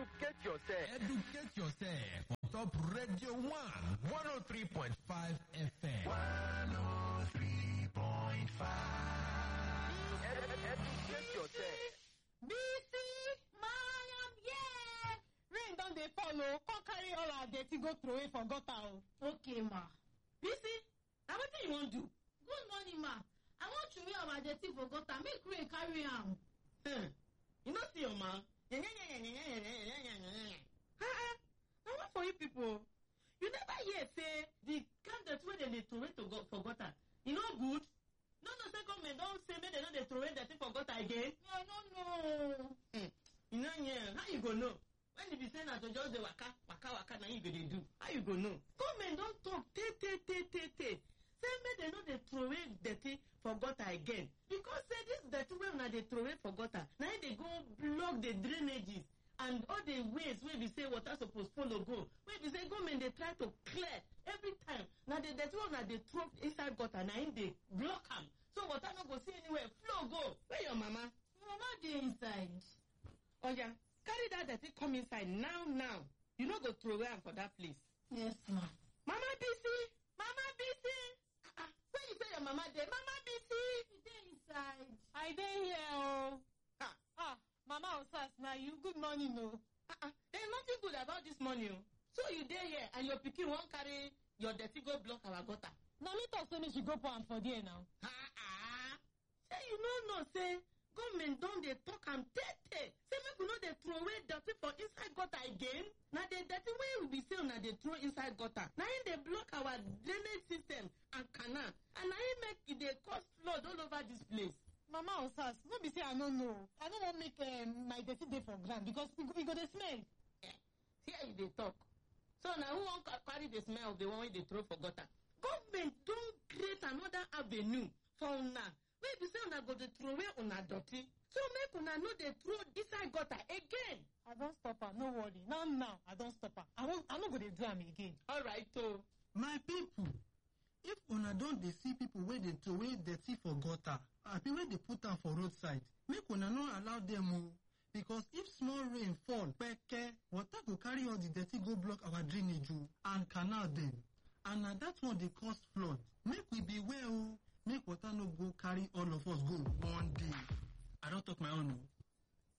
Educate yourself. Educate yourself on top Radio 1 103.5 FM. 103.5. Educate yourself. Bisi, my am here. Rain don dey fall o, come carry all our dirty go throw away for gutter o. Okay, ma. Bisi, na wetin you wan do? Good morning, ma. I wan throway our dirty for gutter make rain carry am. Hmm. You no see your ma? Ah, na what for you people? You never hear say the kind dirty wey dem dey throw away to go for gutter, e no good? No know say government don say make dem no dey throw away dirty for gutter again? Me, I no know. Hmm. You no hear, how you go know? When e be say na to just dey waka, waka, waka, na you go dey do. How you go know? Government don talk tey, tey, tey, tey, tey. Say make dem no dey throw away dirty for gutter again. Because say this dirty wey una dey throw away for gutter, na im dey go block the drainages and all the ways wey be say water suppose follow go. Wey be say government dey try to clear every time. Na the dirty wey una dey throw inside gutter na im dey block am. So water no go see anywhere flow go. Where your mama? Mama dey inside. oya carry that dirty come inside now now you no go throw away am for that place. Yes, ma. mama bisi mama bisi ah ah where you say your mama dey mama bisi. She dey inside. i dey here o. ah Ah, Mama Osas, na you. Good morning, o. ah ah there is nothing good about this morning o. so you dey here and your pikin wan carry your dirty go block our gutter. Na me talk say make she go pour am for there now. ah ah say you no know say government don dey talk am tey tey say make we no dey throw away dirty for inside gutter again na the dirty wey we be say una dey throw inside gutter na im dey block our drainage system and canal and na im make e dey cause flood all over dis place. Mama Osas, no be say I no know. I no wan make um, my dirty dey for ground because e go, e go dey smell. Eh, here you dey talk so na who wan ca- carry the smell of the one wey dey throw for gutter. government don create another avenue for una wey be say una go dey throw away una dirty so make una no dey throw inside gutter again. I don stop am, no worry. Now now, I don stop am. I wan I no go dey do am again. alright o. my people if una don dey see people wey dey throway dirty for gutter abi wey dey put am for roadside make una no allow dem o because if small rain fall kpeke water go carry all the dirty go block our drainage o and canal dem and na that one dey cause flood make we beware o make water no go carry all of us go one day i don talk my own o.